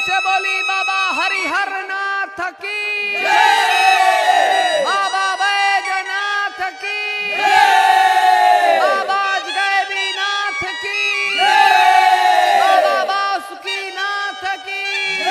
से बोली बाबा हरिहर नाथ की बाबा बैजनाथ की बाबा गैबी नाथ की बाबा बासुकी नाथ की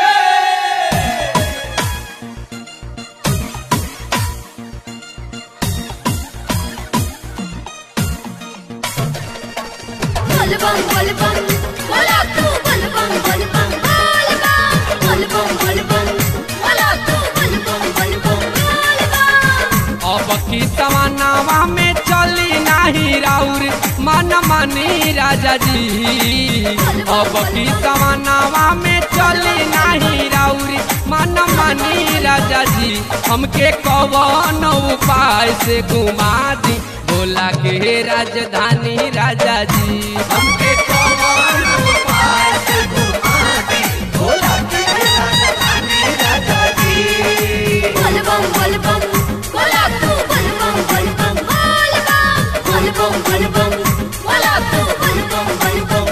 বলবম বলবম বলা তু বলবম বলবম বলবম বলবম বলবম বলা তু বলবম বলবম বলবম अब की तमन्नावा में चली नाही राउर मन मनी राजा जी अब की तमन्नावा में चली नाही राउर मन मनी राजा जी हमके कवन उपाय से घुमा दी बोला के राजधानी राजा जी हमके कवन उपाय से घुमा दी बोला के राजधानी राजा जी বলবম বলবম বলা তু বলবম বলবম বলবম বলবম বলবম বলা তু বলবম বলবম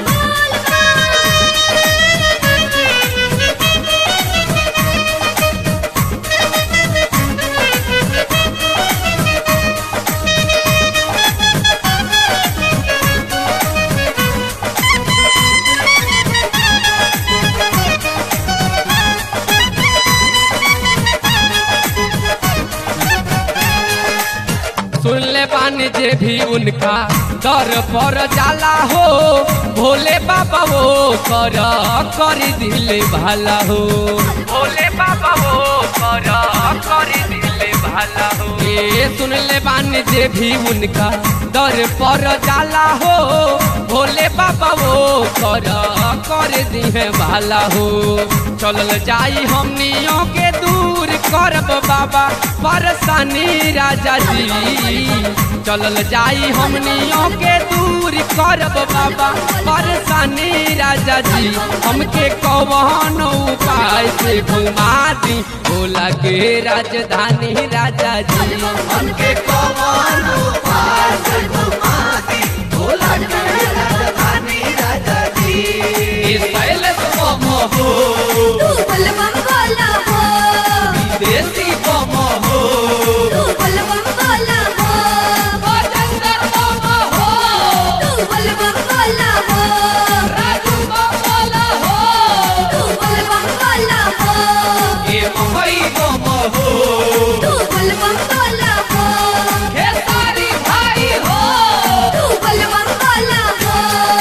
सुन ले बानी जे भी उनका दर पर जाला हो भोले बाबा वो कर कर दिले भाला हो भोले बाबा वो कर कर दिले भाला हो ये सुन ले बानी जे भी उनका दर पर जाला हो भोले बाबा वो कर कर दिहे भाला हो चलल जाई हमनियों के दूर करब बाबा परेशानी राजा जी चलल जाई हमनियों के दूर करब बाबा परेशानी राजा जी हमके कौन उपाय से घुमा दी बोला के राजधानी राजा जी हमके कौन उपाय से घुमा दी बोला के राजधानी राजा जी इस पहले तो हो তু বলবম বলা হো देसी बम हो তু বলবম বলা হো बजंदर बम हो তু বলবম বলা হো राजू बम हो তু বলবম বলা হো ये मुंबई बम हो তু বলবম বলা হো खेसारी भाई हो तू बलवम वाला हो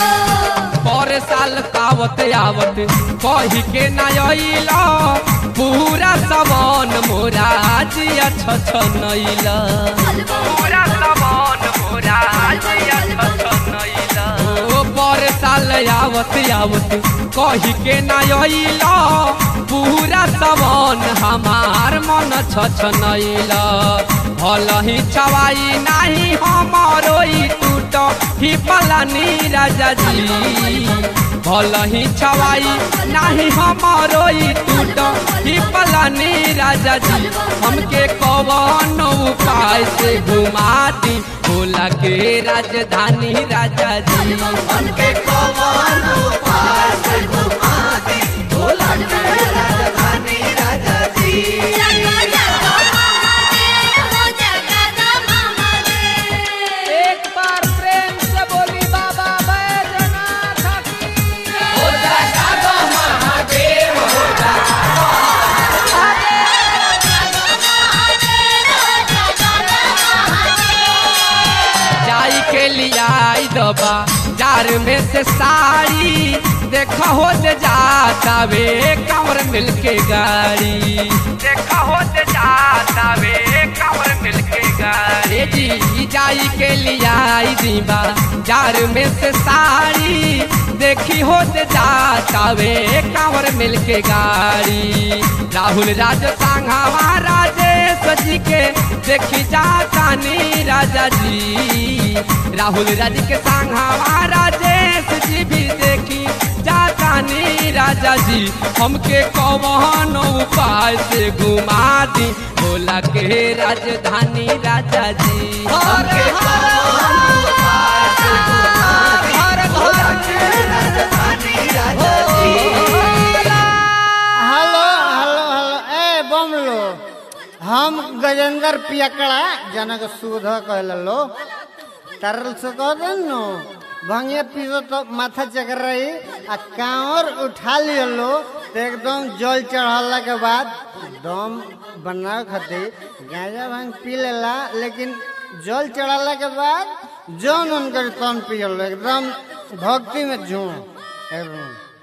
पर साल कावत आवत कही के नैला पूरा समान मोरा जिया छछनैला पूरा समान मोरा जिया छछनैला ओ पर साल आवत आवत कही के नैला पूरा समान हमार मन छछनैला भल ही छवाई नाही हमारो ई टूट ही पलानी राजा जी भल ही छवाई नाही हमारो ई टूट ही पलानी राजा जी हमके कवन उपाय से घुमा दी भोला के राजधानी राजा जी हमके कवन उपाय से घुमा दी भोला के राजधानी राजा जी जगा जगा महादेव हो जगा महादेव एक बार प्रेम से बोली बाबा बैजनाथ की जाई के लिया दबा जार में से साड़ी देखा हो दे जाता वे कमर मिल के गाड़ी देखा हो दे जाता वे कमर मिल के गाड़ी जी जाई के लिया दीबा जार में से साड़ी देखी हो दे जाता वे कमर मिल के गाड़ी राहुल राज सांघावा राजेश जी के देखी जाता नी राजा जी राहुल राज के सांघावा राजेश जी भी देखी जाता नी राजा जी हमके कौन उपाय से घुमा दी बोला के राजधानी राजा जी हमके कौन उपाय से घुमा दी, भोला के राजधानी राजा जी हम गजेंद्र पियकड़ा जनक सुध कहल लो तरल से कह दे नो भंगिया पीसो तो माथा चकर रही आ कांवर उठा लियो लो तो एकदम जल चढ़ाला के बाद दम बनावे खातिर गांजा भांग पी लेला लेकिन जल चढ़ाला के बाद जौन उनकर तन पियल एकदम भक्ति में झूम एकदम